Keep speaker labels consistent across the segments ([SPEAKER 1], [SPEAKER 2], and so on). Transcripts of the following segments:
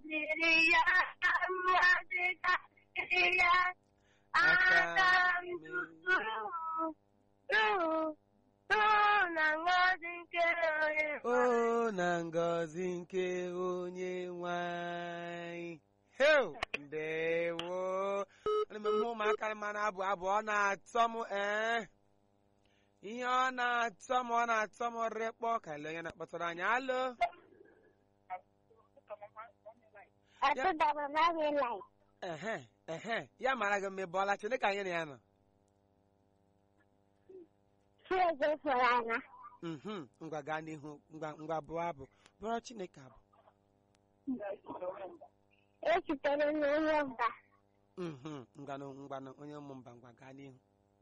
[SPEAKER 1] dịrị ya mmadụ gasịrị ya aka m tụtụrụ na ngọzi nke onye
[SPEAKER 2] o na ngọzi nke onye nwanyị heu ndewo ana m hụ ụmụaka ma na-abụ abụ ọ na-atọ m ee ihe ọ na-atọ m ọ na-atọ m rịkpọ ka ele onye na-akpọtara anyị alo
[SPEAKER 1] Atụdara naghị lai.
[SPEAKER 2] ehe ehe ya mara gị mmebe ọla chineke anyị na ya nọ
[SPEAKER 1] Chiege fọrọ anya.
[SPEAKER 2] mhm ngwa gaa n'ihu ngwa ngwa bụọ abụ bụrụ chineke abụ
[SPEAKER 1] Echitere n'onye mba.
[SPEAKER 2] mhm ngwanụ ngwanụ onye ụmụ mba ngwa gaa n'ihu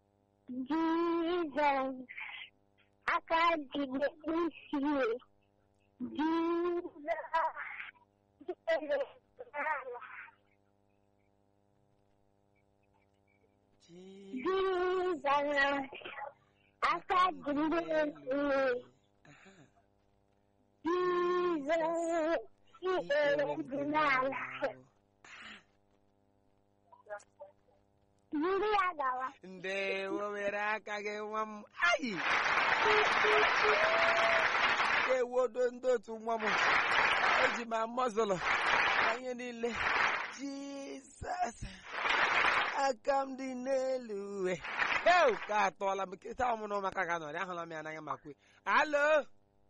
[SPEAKER 1] Jizọs aka dị n'isi. Jizọs dịrị n'ala.
[SPEAKER 2] Ji-
[SPEAKER 1] Jizọs aka dị n'isi.
[SPEAKER 2] Aha.
[SPEAKER 1] Jizọs dịrị n'ala. Yiri ya gawa.
[SPEAKER 2] ndewo were aka gị nwa m ayi ewodo ndị otu nwa m eji m amọzụlụ na ihe niile jizọs aka m dị n'elu uwe heu ka atọọla m nkịta ọmụrụ maka ga nọrị ahụla m ya n'anya ma kwe alo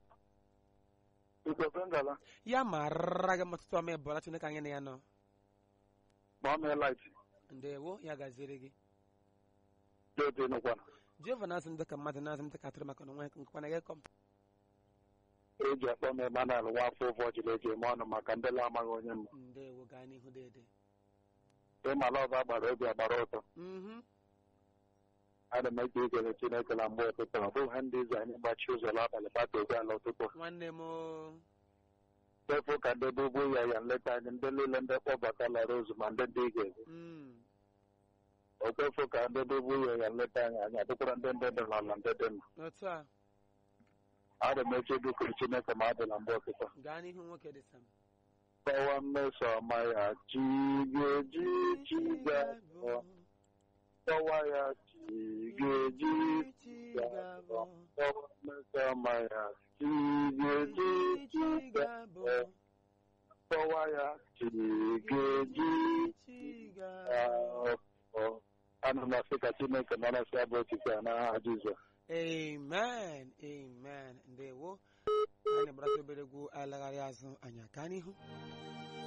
[SPEAKER 3] Igwe ngala
[SPEAKER 2] ya mara gị matụtụ ọma ịbụla chineke anyị na ya nọ
[SPEAKER 3] ma ọ mee light
[SPEAKER 2] ndewo ya gaziere gị
[SPEAKER 3] dị nụkwana
[SPEAKER 2] jehova na-azụ m dịka mmadụ na-azụ m dịka atụrụ maka na onwe nkwana gị kọm
[SPEAKER 3] eji akpọ m Emmanuel nwa afọ ụfọ jiri eji eme ọnụ maka ndị amaghị onye m
[SPEAKER 2] ndewo gaa n'ihu dede
[SPEAKER 3] ịmala ọba gbara obi agbara ụtọ
[SPEAKER 2] mhm
[SPEAKER 3] ana m eji ikele Chineke na mgbe ụtụtụ ọ bụghị ndị izu anyị gbachi ụzọ n'abalị bata obi ala ụtụtụ
[SPEAKER 2] nwanne m o.
[SPEAKER 3] efu ka ndị bụ ugwu ya ya nleta anyị ndị niile ndị kpọbatala rozu ma ndị ndị ige
[SPEAKER 2] Mm.
[SPEAKER 3] okwefu ka ndị bụ ugwu ya ya nleta anyị anyị adịkwara ndị ndị dị n'ala ndị dị mma
[SPEAKER 2] otu a
[SPEAKER 3] ana m eji ikele Chineke ma adị na mgbe ụtụtụ
[SPEAKER 2] gaa n'ihu nwoke dị sam
[SPEAKER 3] kọwa mmeso ọma ya chi ga-eji chi ga-abọ kọwa ya chi ga-eji chi ga-abọ kọwa mmeso ọma ya chi ga-eji chi ga-abọ kọwa ya chi ga-eji chi ga-abọ ana m asị ka Chineke nọrọ sị abụ otiti a n'aha Jizọs
[SPEAKER 2] amen amen ndewo anyị gbara obere egwu alagharị azụ anyị gaa n'ihu